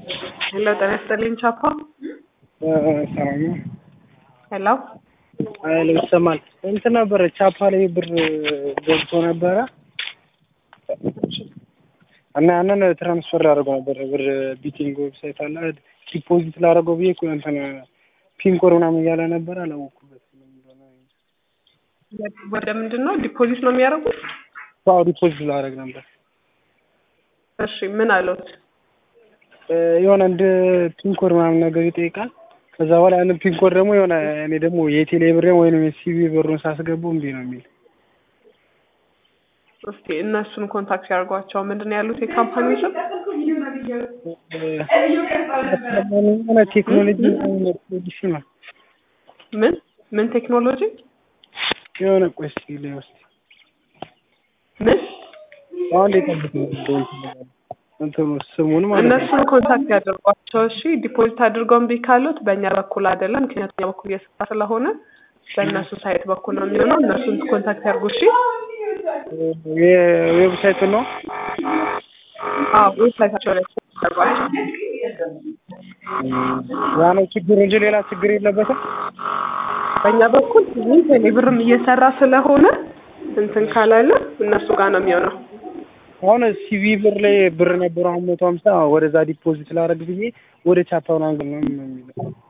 ሄሎ ጤና ይስጥልኝ ቻፓ ሰላም ነው። ሄሎ ኃይል ይሰማል። እንትን ነበረ ቻፓ ላይ ብር ገብቶ ነበረ እና ያንን ትራንስፈር ላደርገው ነበር ብር ቢቲንግ ዌብሳይት አለ ዲፖዚት ላደርገው ብዬ እኮ እንትን ፒንኮር ምናምን እያለ ነበር አላወኩበትም። ወደ ምንድን ነው ዲፖዚት ነው የሚያደርጉት? አዎ ዲፖዚት ላደርግ ነበር። እሺ ምን አሉት? የሆነ እንደ ፒንኮድ ምናምን ነገር ይጠይቃል። ከዛ በኋላ ያንን ፒንኮድ ደግሞ የሆነ እኔ ደግሞ የቴሌ ብሬን ወይም የሲቪ ብሩን ሳስገባው እምቢ ነው የሚል እስቲ እነሱን ኮንታክት ያደርጓቸው። ምንድን ነው ያሉት የካምፓኒ ስም? የሆነ ቴክኖሎጂ ፖሊሲ ነው ምን ምን ቴክኖሎጂ የሆነ ቆይ እስኪ ልየው እስኪ ምን አሁን ሊጠብቅ እንትኑ ስሙን ማለት ነው። እነሱን ኮንታክት ያደርጓቸው። እሺ ዲፖዚት አድርገው እምቢ ካሉት በእኛ በኩል አይደለም፣ ምክንያቱም እኛ በኩል እየሰራ ስለሆነ በእነሱ ሳይት በኩል ነው የሚሆነው። እነሱን ኮንታክት ያድርጉ። እሺ የዌብሳይቱን ነው አዎ ዌብሳይታቸው ላይ ያደርጓቸው። ያ ነው ችግር እንጂ ሌላ ችግር የለበትም። በእኛ በኩል ይህ ቴሌብርም እየሰራ ስለሆነ እንትን ካላለ እነሱ ጋር ነው የሚሆነው። አሁን ሲቪ ብር ላይ ብር ነበረው አሁን መቶ ሀምሳ ወደዛ ዲፖዚት ላደርግ ብዬ ወደ ቻፓ ምናምን ነው የሚለው